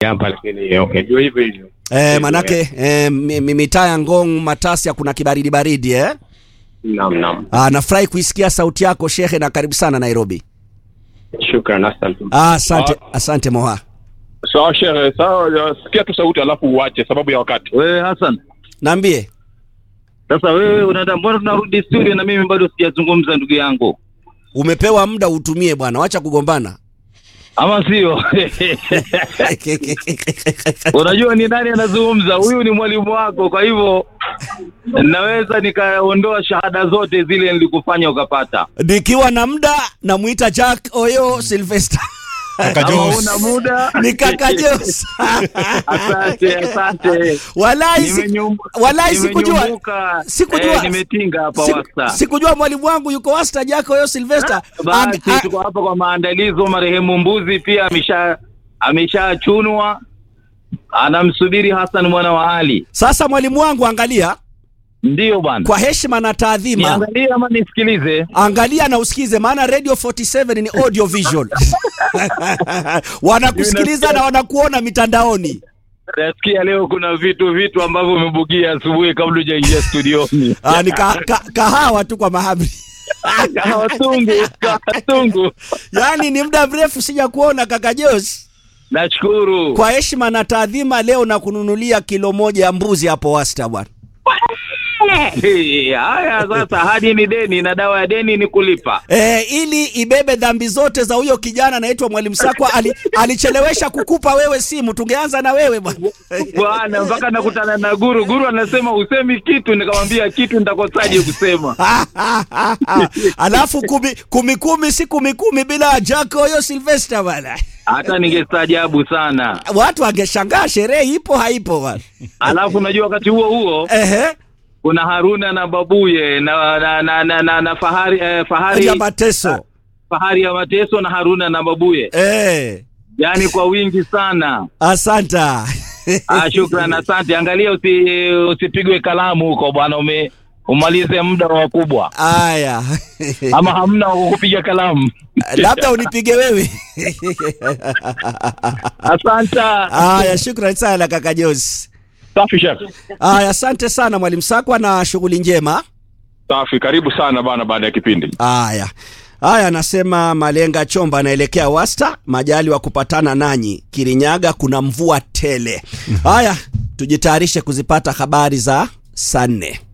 hapa lakini okay, ndio hivyo hivyo. Eh, manake eh, mi- mi- mitaa ya Ngong Matasia kuna kibaridi baridi eh? Naam, naam. Ah, nafurahi kuisikia sauti yako shehe, na karibu sana Nairobi. Shukran, asante. Ah, asante, asante Moha. Sawa shehe, sawa, sikia tu sauti alafu uache sababu ya wakati. Wewe Hassan, Naambie sasa wewe unaenda, mbona tunarudi studio na mimi bado sijazungumza ndugu yangu, umepewa muda utumie bwana, wacha kugombana. ama sio? Unajua ni nani anazungumza? Huyu ni mwalimu wako, kwa hivyo naweza nikaondoa shahada zote zile nilikufanya ukapata. Nikiwa na muda namuita Jack Oyo Sylvester Kaka Kama Jos. una muda ni kaka Jos. asante, asante. Walai si- Nimenyum- walai sikujua nimenyumbuka. sikujua Eh, nimetinga hapa siku- wasta. sikujua mwalimu wangu yuko wasta Jack Oyo Sylvester. Basi Ang- a- tuko hapa kwa maandalizo. Marehemu mbuzi pia amesha ameshachunwa, anamsubiri Hassan mwana wa Ali. Sasa mwalimu wangu, angalia Ndiyo bwana, kwa heshima na taadhima, niangalie ama nisikilize? angalia na usikize, maana Radio 47 ni audio visual wanakusikiliza na wanakuona mitandaoni. Nasikia leo kuna vitu vitu ambavyo umebugia asubuhi kabla hujaingia studioni. Ah, ni ka, ka, kahawa tu kwa mahamri Kawatungu, kawatungu. yaani ni muda mrefu sija kuona kaka Jos. Nashukuru. Kwa heshima na taadhima, leo na kununulia kilo moja ya mbuzi hapo wasta bwana. Hey, Haya sasa, hadi ni deni na dawa ya deni ni kulipa. E, ili ibebe dhambi zote za huyo kijana anaitwa Mwalimu Sakwa ali, alichelewesha kukupa wewe simu, tungeanza na wewe bwana. Bwana, mpaka nakutana na guru. Guru anasema usemi kitu, nikamwambia kitu nitakosaje kusema? Alafu kumi, kumi kumi si kumi kumi bila Jack huyo Sylvester bwana. Hata ningestaajabu sana. Watu wangeshangaa sherehe ipo haipo bwana. Alafu unajua wakati huo huo Ehe, kuna Haruna na babuye na na na, na, na, na fahari eh, fahari ya mateso. fahari ya mateso na Haruna na babuye, Eh, yaani kwa wingi sana. asanta. Ah, shukran, asante. Angalia usi, usipigwe kalamu huko bwana, ume umalize muda wa wakubwa, Aya. ama hamna wa kupiga kalamu. Labda unipige wewe. Asante. Aya, shukrani sana kaka Josi. Safi shehe. Aya, asante sana Mwalimu Sakwa na shughuli njema. Safi, karibu sana bana baada ya kipindi. Haya haya, anasema Malenga Chomba anaelekea Wasta, majali wa kupatana nanyi Kirinyaga, kuna mvua tele. Haya, tujitayarishe kuzipata habari za saa nne.